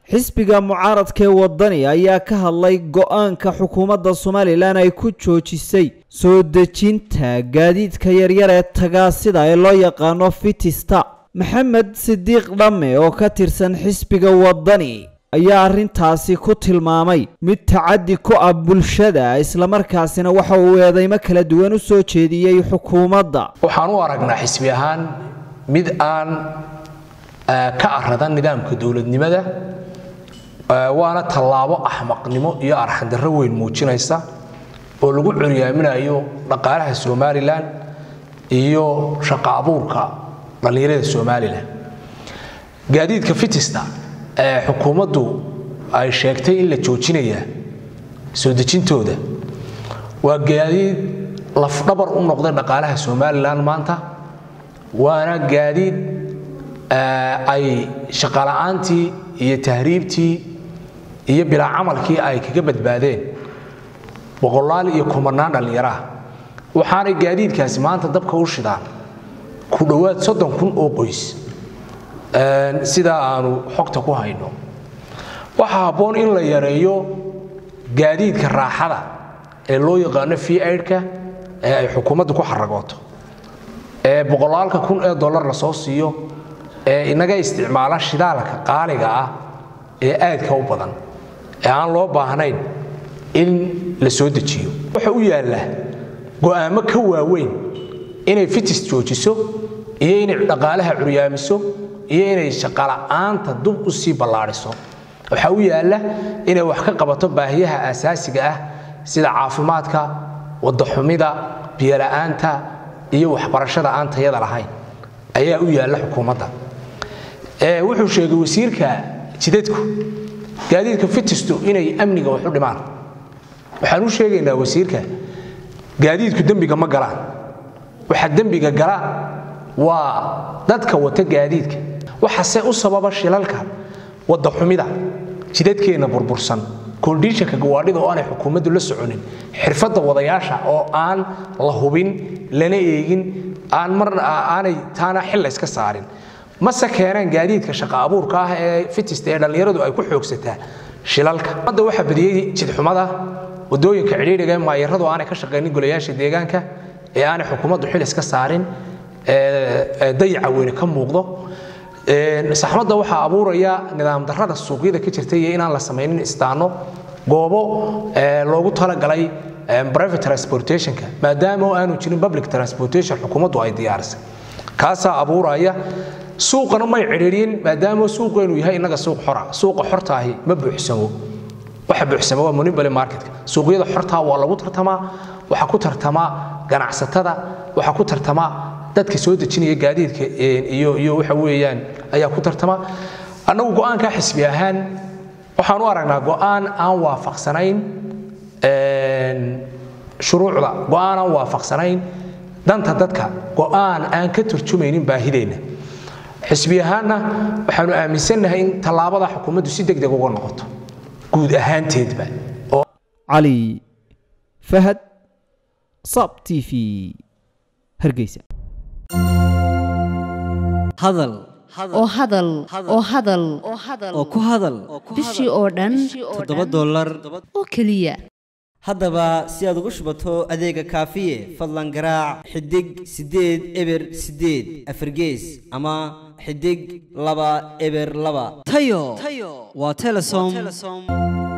xisbiga mucaaradka ee wadani ayaa ka hadlay go-aanka xukuumadda somalilan ay ku joojisay soo dejinta gaadiidka yaryar ee tagaasida ee loo yaqaano fitista maxamed sidiiq dhamme oo ka tirsan xisbiga wadani ayaa arrintaasi ku tilmaamay mid tacaddi ku ah bulshada islamarkaasina waxa uu eedeymo kala duwan u soo jeediyey xukuumadda waxaan u aragnaa xisbi ahaan mid aan ka aradan nidaamka dowladnimada waana tallaabo axmaqnimo iyo arxandarro weyn muujinaysa oo lagu curyaaminayo dhaqaalaha somalilan iyo shaqa abuurka dhallinyarada somalilan gaadiidka fitista ee xukuumaddu ay sheegtay in la joojinaya soo dejintooda waa gaadiid lafdhabar u noqday dhaqaalaha somalilan maanta waana gaadiid ay shaqala'aantii iyo tahriibtii iyo bilaa camalkii ay kaga badbaadeen boqolaal iyo kumanaan dhallinyaraha waxaanay gaadiidkaasi maanta dabka u shidaan ku dhowaad soddon kun oo qoys sidaa aanu xogta ku hayno waxaa habboon in la yareeyo gaadiidka raaxada ee loo yaqaano v aidka ee ay xukuumaddu ku xaragooto ee boqolaalka kun ee dollar la soo siiyo ee inaga isticmaala shidaalka qaaliga ah ee aadka u badan ee aan loo baahnayn in la soo dejiyo waxa u yaalla go'aamo ka waaweyn inay fitis joojiso iyo inay dhaqaalaha curyaamiso iyo inay shaqala'aanta dub u sii ballaadhiso waxaa u yaalla inay wax ka qabato baahiyaha aasaasiga ah sida caafimaadka waddaxumida biyola'aanta iyo waxbarashada aan tayada lahayn ayaa u yaalla xukuumadda wuxuu sheegay wasiirka jidadku gaadiidka fitistu inay amniga wax u dhimaan waxaan u sheegaynaa wasiirka gaadiidku dembiga ma galaan waxa dembiga gala waa dadka wata gaadiidka waxase u sababa shilalka waddaxumida jidadkeenna burbursan kondishanka gawaadhida oo aanay xukuumaddu la soconin xirfadda wadayaasha oo aan la hubin lana eegin aan marna aanay taana xil layska saarin mase keeneen gaadiidka shaqa abuurka ah ee fitista ee dhallinyaradu ay ku xoogsataa shilalka hadda waxaa badiyey jidxumada wadooyinka cidhiidhiga ee maayaradu aanay ka shaqaynin golayaasha deegaanka ee aanay xukuumaddu xil iska saarin dayaca weyne ka muuqdo saxmadda waxaa abuuraya nidaam darrada suuqyada ka jirta iyo inaan la samaynin istaano goobo loogu talagalay private transportationka maadaama oo aanu jirin public transportation xukuumaddu ay diyaarisay kaasaa abuuraya suuqana may cidhiidhin maadaama suuqeenu yahay innaga suuq xora suuqa xortaahi ma buuxsamo waxa buuxsama waa monopoly marketka suuqyada xortaa waa lagu tartamaa waxaa ku tartamaa ganacsatada waxaa ku tartamaa dadka soo dejinaya gaadiidka iyo iyo waxa weeyaan ayaa ku tartama annagu go'aankaa xisbi ahaan waxaan u aragnaa go'aan aan waafaqsanayn shuruucda go'aan aan waafaqsanayn danta dadka go'aan aan ka turjumaynin baahideenna xisbi ahaanna waxaanu aaminsannahay in tallaabada xukuumaddu si degdeg uga noqoto guud ahaanteedba cali fahad sab t v hargeysa hadal oo hadal oo hadal oo ku hadal bishii oo dhan toddoba dollar oo keliya haddaba si aad ugu shubato adeega kaafiye fadlan garaac xidig siddeed eber siddeed afargees ama xidig laba eber laba tayo waa telesom